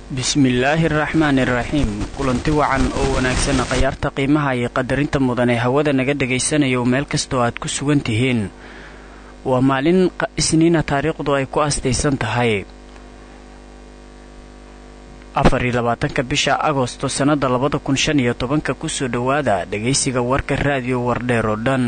bismillaahi araxmaani iraxiim kulanti wacan oo wanaagsan khayaarta qiimaha iyo qadarinta mudan ee hawada naga dhagaysanayo meel kastoo aad ku sugan tihiin waa maalin isniina taariikhdu ay ku astaysan tahay afariyo labaatanka bisha agosto sannada labada kun shan iyo tobanka kusoo dhowaada dhagaysiga warka raadiyo wardheer oo dhan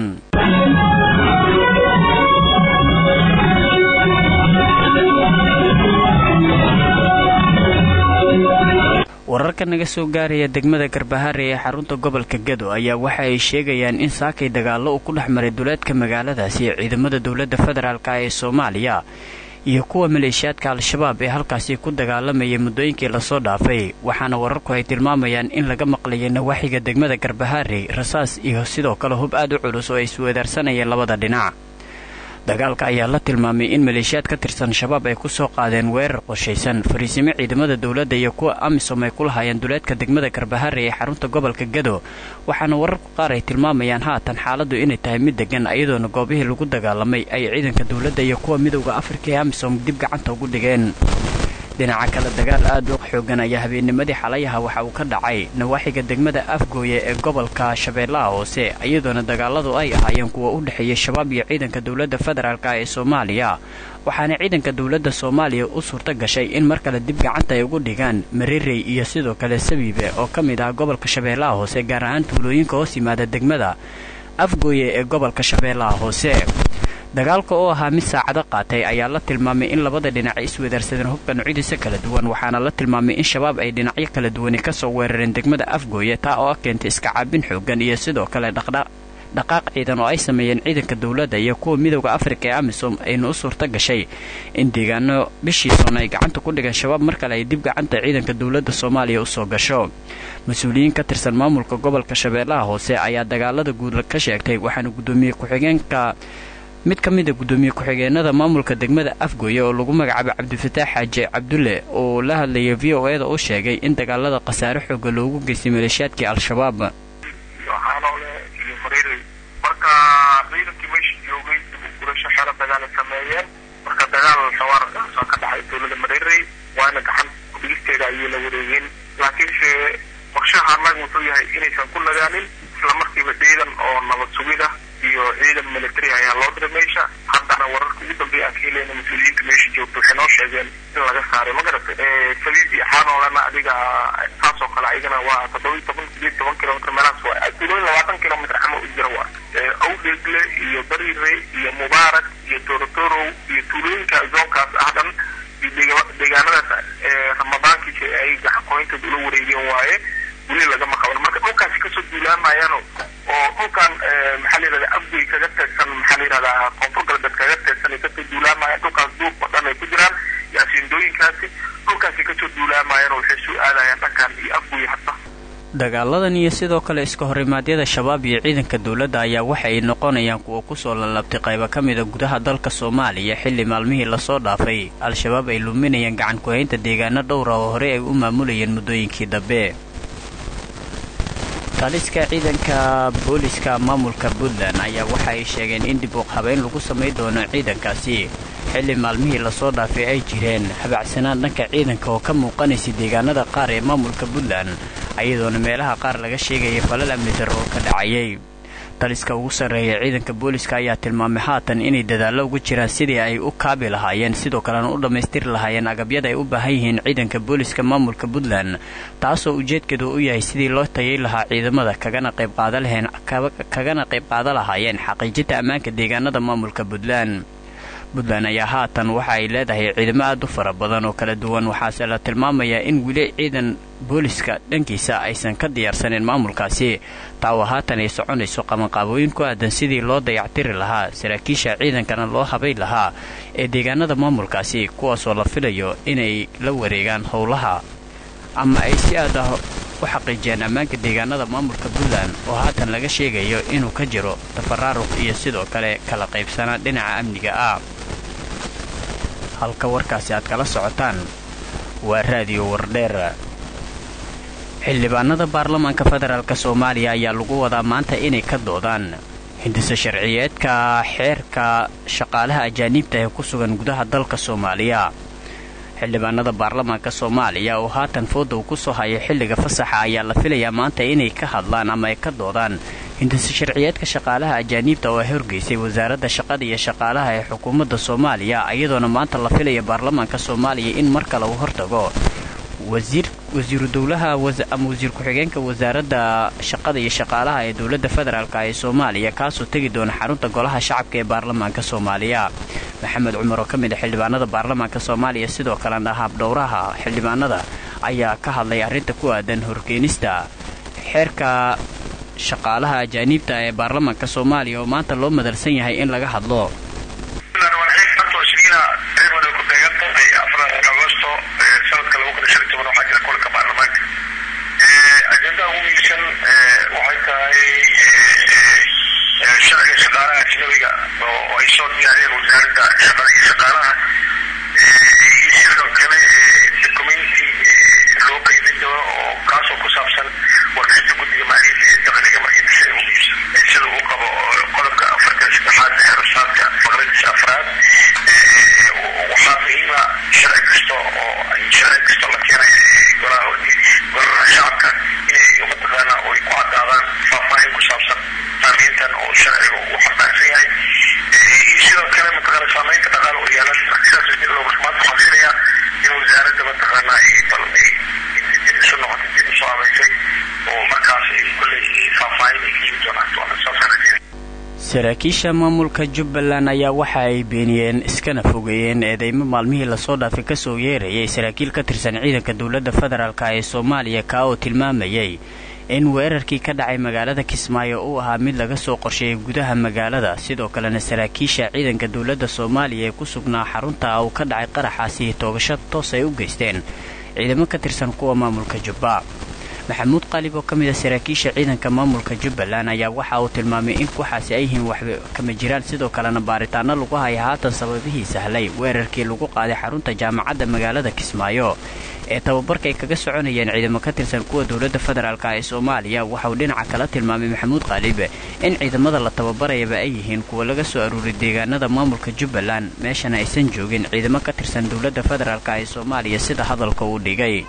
wararka naga soo gaaraya degmada garbahaare ee xarunta gobolka gado ayaa waxa ay sheegayaan in saakay dagaallo uu ku dhex maray duleedka magaaladaasi ciidamada dowladda federaalk ee soomaaliya iyo kuwa maleeshiyaadka al-shabaab ee halkaasi ku dagaalamayay muddooyinkii lasoo dhaafay waxaana wararku ay tilmaamayaan in laga maqlayay nawaaxiga degmada garbahaare rasaas iyo sidoo kale hub aad u culus oo ay isweedaarsanayeen labada dhinac dagaalka ayaa la tilmaamay in maleeshiyaad ka tirsan shabaab ay ku soo qaadeen weerar qorshaysan fariisimo ciidamada dowladda iyo kuwa amisom ay ku lahaayeen duleedka degmada garbahaare ee xarunta gobolka gado waxaana wararku qaar ay tilmaamayaan haatan xaaladdu inay tahay mid degan iyadoona goobihii lagu dagaalamay ay ciidanka dowladda iyo kuwa midowda afrika ee amisom dib gacanta ugu dhigeen dhinaca kale dagaal aad u xoogan ayaa habeennimadii xalayaha waxa uu ka dhacay nawaaxiga degmada afgooye ee gobolka shabeellaha hoose iyadoona dagaaladu ay ahaayeen kuwa u dhexeeyay shabaab iyo ciidanka dowladda federaalk ee soomaaliya waxaana ciidanka dowladda soomaaliya u suurto gashay in mar kale dib gacanta ay ugu dhigaan marirey iyo sidoo kale sabiibe oo ka mid ah gobolka shabeellaha hoose gaar ahaan tuulooyinka hoos yimaada degmada afgooye ee gobolka shabeellaha hoose dagaalka oo ahaa mid saacado qaatay ayaa la tilmaamay in labada dhinac ay isweedaarsadeen hubka nucyadiisa kala duwan waxaana la tilmaamay in shabaab ay dhinacyo kala duwani kasoo weerareen degmada afgooye taa oo ah keentay iska caabin xoogan iyo sidoo kale dhaqaaq ciidan oo ay sameeyeen ciidanka dowladda iyo kuwa midowda afrika ee amisom ayna u suurto gashay in deegaano bishiisoona ay gacanta ku dhigeen shabaab mar kale ay dib gacanta ciidanka dowladda soomaaliya usoo gasho mas-uuliyiin ka tirsan maamulka gobolka shabeellaha hoose ayaa dagaalada guud ka sheegtay waxaana guddoomiye ku-xigeenka mid ka mid a guddoomiye ku-xigeenada maamulka degmada afgooye oo lagu magacaabay cabdifataax xaaji cabdulle oo la hadlayay v o e da u sheegay in dagaalada khasaare xooga loogu geystay maleeshiyaadkii al-shabaab xaanoole iyo mareerey marka ciidankii meesha joogay dib u gurasho xero dagaalay sameeyeen marka dagaal xawaarkaasoo ka dhacay dowlada mareerey waana gacan dhigisteeda ayay la wareegeen laakiinse qorshaha annaga wuxuu yahay inaysan ku nagaanin islamarkiiba ciidan oo nabad sugida iyo ciidan military ayaa loo diray meesha haddana wararka ugu dambeeya aan ka helayna mas-uuliyiinta meesha joogta waxay noo sheegeen in laga saaray ma garatay sabiib iyo xaanoolana adiga saasoo kale ayagana waa toddoba iyo toban sideed toban kilomitr meelahaas waa tuulooyin labaatan kilomitr camal u jira waa awdheegle iyo bariire iyo mubaarak iyo torotorow iyo tuulooyinka zoonkaas ah dhan iyo deegaanadaas ramadaankiisa ay gacanqoyntooda ula wareegeen waaye weli lagama qaban marka dhulkaasi kasoo duulaamayaano oo dhulkan maxaa la yihahda afgoy kaga teegsan maxaa la yihahdaa koonfur galbeed kaga teegsan ay kasoo duulaamayaan dhulkaas duub oo dhan ay ku jiraan iyo asiindooyinkaasi dhulkaasi kasoo duulaamayaan oo waxay soo aadayaan dhankan iyo afgoy hadda dagaaladan iyo sidoo kale iska horimaadyada shabaab iyo ciidanka dowladda ayaa waxa ay noqonayaan kuwa kusoo lalabtay qaybo ka mida gudaha dalka soomaaliya xilli maalmihii lasoo dhaafay al-shabaab ay luminayaan gacan ku-haynta deegaano dhowra oo horey ay u maamulayeen muddooyinkii dambe taliska ciidanka booliska maamulka puntland ayaa waxa ay sheegeen in dib uq habeyn lagu samay doono ciidankaasi xilli maalmihii lasoo dhaafay ay jireen habacsanaan dhanka ciidanka oo ka muuqanaysay deegaanada qaar ee maamulka puntland ayadoona meelaha qaar laga sheegaya falal amni darro oo ka dhacayay taliska ugu sarreeya ciidanka booliska ayaa tilmaamay haatan inay dadaallo ugu jiraan sidii ay u kaabi lahaayeen sidoo kalena u dhammaystiri lahaayeen agabyada ay u baahan yihiin ciidanka booliska maamulka puntland taasoo ujeedkeedu u yahay sidii loo tayay lahaa ciidamada kagana qaybqaadakagana qayb qaada lahaayeen xaqiijinta ammaanka deegaanada maamulka puntland puntland ayaa haatan waxa ay leedahay ciidamo aad u fara badan oo kala duwan waxaase la tilmaamayaa in weli ciidan booliska dhankiisa aysan ka diyaarsaneyn maamulkaasi taawa haatan ay soconayso qabanqaabooyin ku aadan sidii loo dayactiri lahaa saraakiisha ciidankana loo habay lahaa ee deegaanada maamulkaasi kuwaasoo la filayo inay la wareegaan howlaha ama ay si aad ah u xaqiijiyaan ammaanka deegaanada maamulka puntland oo haatan laga sheegayo inuu ka jiro tafaraaruq iyo sidoo kale kala qaybsanaan dhinaca amniga ah halka warkaasi aad kala socotaan waa raadiyo wardheer xildhibaanada baarlamaanka federaalk soomaaliya ayaa lagu wadaa maanta inay ka doodaan hindisa sharciyeedka xeerka shaqaalaha ajaaniibta ee ku sugan gudaha dalka soomaaliya xildhibaanada baarlamaanka soomaaliya oo haatan fooda uu ku soo haya xilliga fasaxa ayaa la filayaa maanta inay ka hadlaan ama ay ka doodaan hindisa sharciyeedka shaqaalaha ajaaniibta oo ay horgeysay wasaaradda shaqada iyo shaqaalaha ee xukuumadda soomaaliya iyadoona maanta la filaya baarlamaanka soomaaliya in mar kale uu hortago wasiiru dowlaha ama wasiir ku-xigeenka wasaaradda shaqada iyo shaqaalaha ee dowladda federaalk ee soomaaliya kaasoo tegi doona xarunta golaha shacabka ee baarlamaanka soomaaliya maxamed cumar oo ka mid a xildhibaanada baarlamaanka soomaaliya sidoo kalena habdhowraha xildhibaanada ayaa ka hadlay arrinta ku aadan horkeenista xeerka shaqaalaha ajaaniibta ee baarlamaanka soomaaliya oo maanta loo madalsan yahay in laga hadlo ajendaha ugu muhiimsan waxay tahay sharciga shaqaalaha ajnabiga oo ay soo diyaariyeen wasaaradda shaqada iyo shaqaalaha iyo sidoo kale documenti loo qaybin doono oo kaasoo ku saabsan warbixinta guddiga maaliyadda ee dakhliga markii sida uu qabo qodobka afartan saddexaad ee rasaadka faqradiisa afraad waxaa muhiima sharci kasta oo sharci kasta la keenaya golaha golaha shacabka inay mataqaana ay ku cadaadaan faahfaahin ku saabsan saamayntan oo sharciga uu xambaarsan yahay iyo sidoo kale mataqaana saamaynta dhaqaale oo yeelan sidaas dib loogu maanta waxaan filayaa in wasaaradda mataqaana bal ay dib isu noqotay dib isu habaysay oo markaas ay kolley faahfaahin ay keeni doonaan saasaan rajeynaya saraakiisha maamulka jubbaland ayaa waxa ay beeniyeen iskana fogeeyeen eedeymo maalmihii lasoo dhaafay kasoo yeerayay saraakiil ka tirsan ciidanka dowladda federaalk ee soomaaliya kaa oo tilmaamayay in weerarkii ka dhacay magaalada kismaayo uu ahaa mid laga soo qorsheeyay gudaha magaalada sidoo kalena saraakiisha ciidanka dowladda soomaaliya ee ku sugnaa xarunta uu ka dhacay qaraxaasi toogasho toos ay u geysteen ciidamo ka tirsan kuwa maamulka jubba maxamuud qaalib oo ka mid a saraakiisha ciidanka maamulka jubbaland ayaa waxa uu tilmaamay in waxaasi ay yihiin waxba kama jiraan sidoo kalena baaritaano lagu haya haatan sababihii sahlay weerarkii lagu qaaday xarunta jaamacadda magaalada kismaayo ee tababarka ay kaga soconayeen ciidamo ka tirsan kuwa dowladda federaalk ee soomaaliya waxauu dhinaca kala tilmaamay maxamuud qaalibe in ciidamada la tababarayaba ay yihiin kuwa laga soo aruuray deegaanada maamulka jubbaland meeshana aysan joogin ciidamo ka tirsan dowladda federaalk ee soomaaliya sida hadalka uu dhigay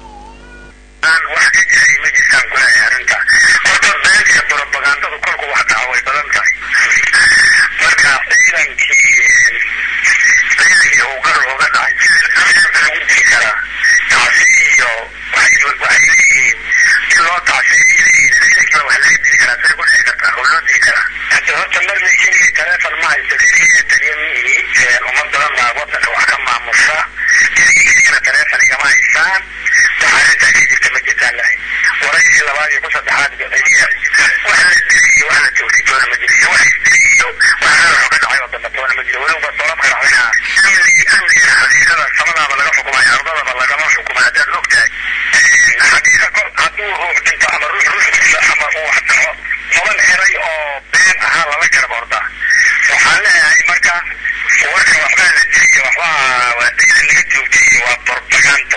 robagandadu kolku wax dhaca way badan tahay marka ciidankii ciidankii uu gar uga dhacay ciidanka lagu dili karaa tacsi iyo waxay leeyihiin si loo tacsiiyey ciidankiiba wax laga dili karaa say ku dhici kartaa oo loo dili karaa hade horta marnay keligii taleefon ma haysto keligii taliya mihi ummad badan baa wadanka wax ka maamusha keligii keligana taleefon igama haystaan wax arrintaa ka jirta ma jirtaan lahay waraysi labaad iyo ku saddexaad wax la dilay iyo wax la joogtay toona ma jiro iyo wax isdilay iyo wax meel ka dhacay oo dambe toona ma jiro weliba dolabka dhacdayna amnigi amnigina xaqiiqada samadaaba laga xukumaya ardadaba lagama xukuma haddaad og tahay xaqiiqa kol hadduu ruux dhinto ama ruux ruux dilo ama uu wax dhaco toban eray oo been ahaa lala garab ordaa waxaan leeyahay marka warka waxbaa la dilay iyo waxbaa waa ciidan laga joogtay iyo waa propagando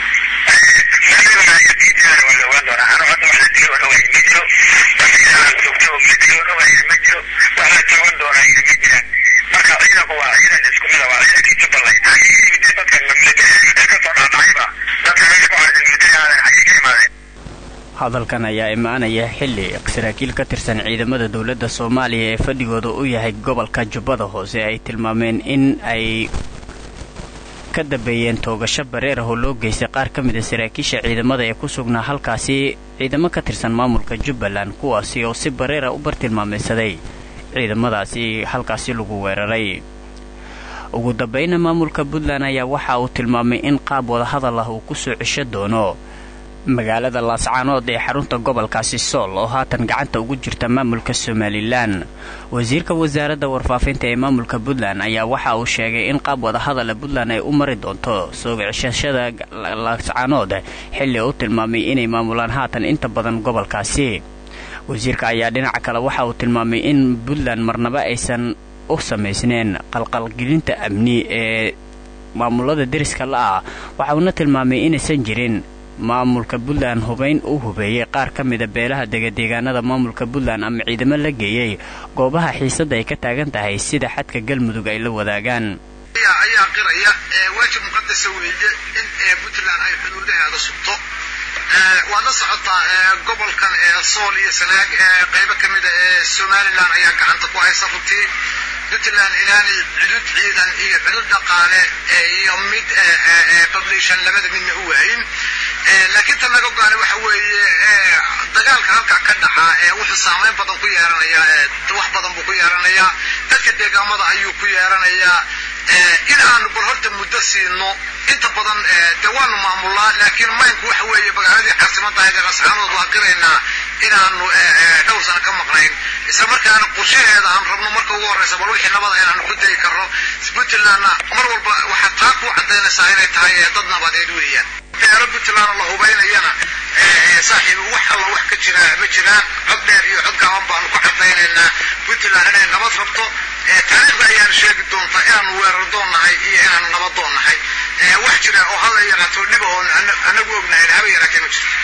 hadalkan ayaa imaanaya xilli saraakiil ka tirsan ciidamada dowladda soomaaliya ee fadhigooda u yahay gobolka jubbada hoose ay tilmaameen in ay ka dambeeyeen toogasho bareer ah oo loo geystay qaar ka mid a saraakiisha ciidamada ee ku sugnaa halkaasi ciidamo ka tirsan maamulka jubbaland kuwaasi oo si bareera u bartilmaamaysaday ciidamadaasi halkaasi lagu weeraray ugu dambayna maamulka puntland ayaa waxa uu tilmaamay in qaab wadahadal ah uu ku soo cesho doono magaalada laascaanood ee xarunta gobolkaasi sool oo haatan gacanta ugu jirta maamulka somalilan wasiirka wasaaradda warfaafinta ee maamulka puntland ayaa waxa uu sheegay in qaab wadahadala puntland ay u mari doonto soo ceshashada laascaanood xilli uu tilmaamay inay maamulaan haatan inta badan gobolkaasi wasiirka ayaa dhinaca kale waxa uu tilmaamay in puntland marnaba aysan u samaysneen qalqalgelinta amni ee maamulada deriska la-ah waxa uuna tilmaamay inaysan jirin maamulka puntland hubayn uu hubeeyey qaar ka mida beelaha degadeegaanada maamulka puntland ama ciidamo la geeyey goobaha xiisadda ay ka taagan tahay sida xadka galmudug ay la wadaagaan ayaa qiraya waajib muqadasa weeye in puntland ay xuduudaheeda sugto waad la socotaa gobolkan sool iyo sanaag qaybo ka mida ee somalilan ayaa gacanta ku haysa runtii puntland inaanay cudud ciidan iyo cudud dhaqaale iyo mid publishan labada midna u waayin laakiin tan naga go'aana waxa weeye dagaalka halkaa ka dhaxa wuxuu saamayn badan ku yeelanayaa wax badan buu ku yeelanayaa dadka deegaamada ayuu ku yeelanayaa in aanu bal horta muddo siino inta badan dee waanu maamulnaa laakiin maynku waxa weeye magaaladii caasimada ahayd ee qascaanood waa qiraynaa inaanu dhowr sano ka maqnayn isla markaana qorshaheeda aan rabno marka ugu horreysa bal wixii nabada inaanu ku dayi karno puntlandna mar walba waxaad taa ku cadaynaysaa inay tahay dad nabadeed weeyaan beelo puntland la hubaynayana saaxiib wax alla wax ka jira ma jiraan cod dheer iyo cod gaaban baanu ku cadaynaynaa puntland inay nabad rabto taariikhda ayaanu sheegi doontaa inaanu weerar doon nahay iyo inaanu nabad doon nahay wax jira oo hada yaraato dhiba oon anagu ognahayn haba yaraatee ma jirto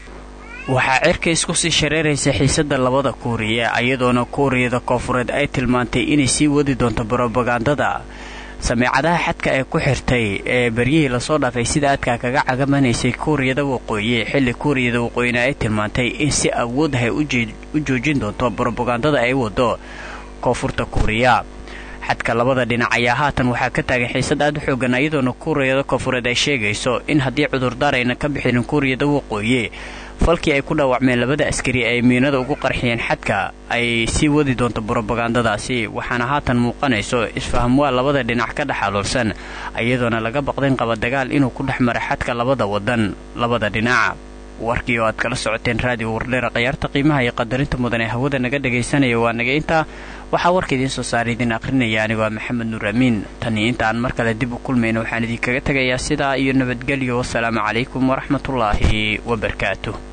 waxaa cirka isku sii shareeraysa xiisadda labada kuuriya iyadoona kuuriyada koofureed ay tilmaantay inay sii wadi doonto brobagandada sameecadaha xadka ee ku xirtay ee beryihii lasoo dhaafay sida aadkaa kaga cagamanaysay kuuriyada waqooyi xilli kuuriyada waqooyina ay tilmaantay in si awood ah ay u joojin doonto brobagandada ay wado koonfurta kuuriya xadka labada dhinac ayaa haatan waxaa ka taagan xiisad aad u xoogan iyadoona kuuriyada koonfureed ay sheegayso in haddii cudurdaar ayna ka bixinin kuuriyada waqooyi falkii ay ku dhaawacmeen labada askari ay miinada ugu qarxiyeen xadka ay sii wadi doonto brobagandadaasi waxaana haatan muuqanayso isfahamwaa labada dhinac ka dhex aloolsan iyadoona laga baqdayn qaba dagaal inuu ku dhex mara xadka labada wadan labada dhinac warkii oo aad kala socoteen raadiyo wardheera khayaarta qiimaha iyo qadarinta mudan ee hawada naga dhagaysanaya waa naga intaa waxaa warka idiin soo saara idiin aqrinaya anigoo maxamed nuur amiin tanii inta aan mar kale dib u kulmayno waxaan idinkaga tegayaa sidaa iyo nabadgelyo wasalaamu calaykum waraxmatullaahi wabarakaatu